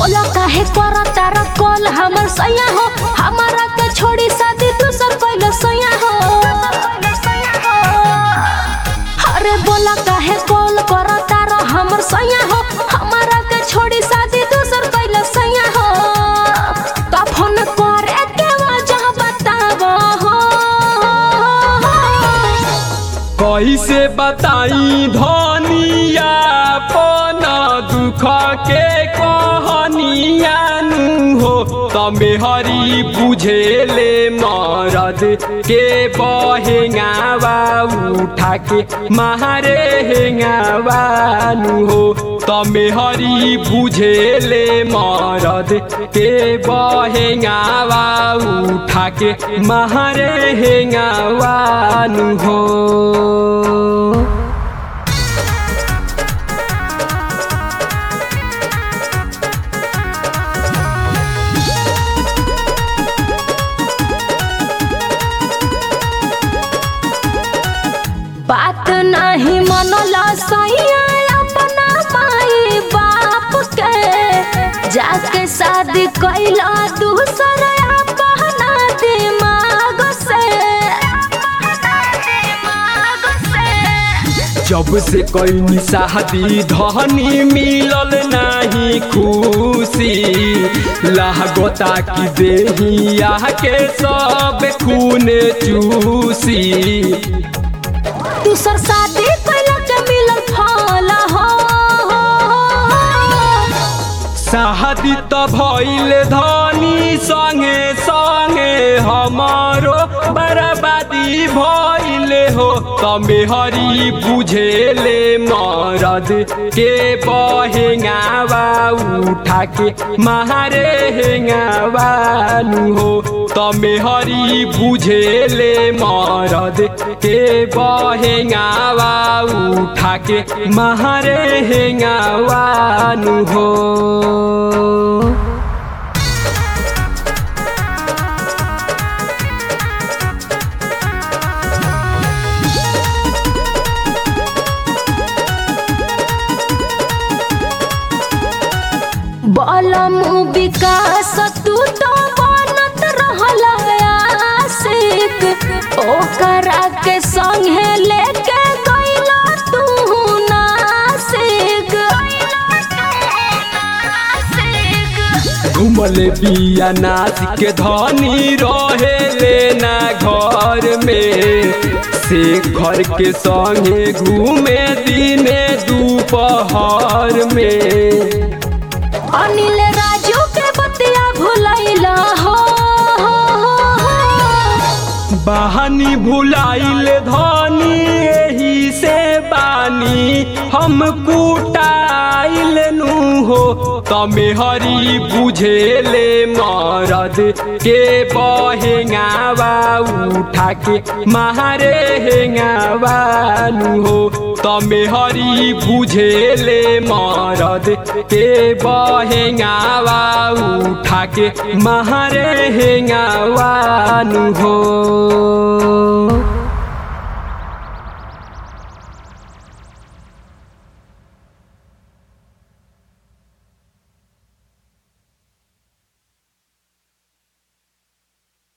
बोला काहे करा तारा कॉल हमर सैया हो हमारा के छोड़ी शादी दूसर पहले सैया हो अरे बोला काहे कॉल करा तारा हमर सैया हो हमारा के छोड़ी शादी दूसर पहले सैया हो तो फोन करे के वजह बतावा हो कैसे बताई धनिया पन दुख के कहनिया नु हो तमे हरी बुझेले मरद के बहेंगावा उठा के मारे हेंगावा नु हो तमे हरी बुझेले मरद के बहेंगावा उठा के मारे हेंगावा नु हो बात नहीं मनला सैया अपना माई बाप के जाके शादी कैला दूसर अपना दिमाग से जब से कई शादी धनी मिलल नहीं खुशी लागता कि देहिया के सब खून चूसी दूसर शादी कैला के मिलल फल हो शादी त भइल धनी संगे संगे हमारो बर्बादी भइल हो तमे हरी बुझेले मरद के बहेंगावा उठा के मारे हेंगावा नु हो तमे हरी बुझेले मरद के बहेंगावा उठा के मारे हेंगावा नु हो बलम विकास तू तो बनत रहल आशिक ओकरा के संगे लेके गइला तू नासिक घुमल बिया नाच के धनी रहे लेना घर में से घर के संगे घूमे दिने दोपहर में अनिल राजू के बतिया भुलैला हो बहानी भुलाइल धनी एही से बानी हम कुटाइल नु हो तमे हरी बुझेले मरद के बहेंगावा उठा के मारे हेंगावा नु हो तमे हरी बुझेले मरद के बहेंगावा उठा के मारे हेंगावा नु हो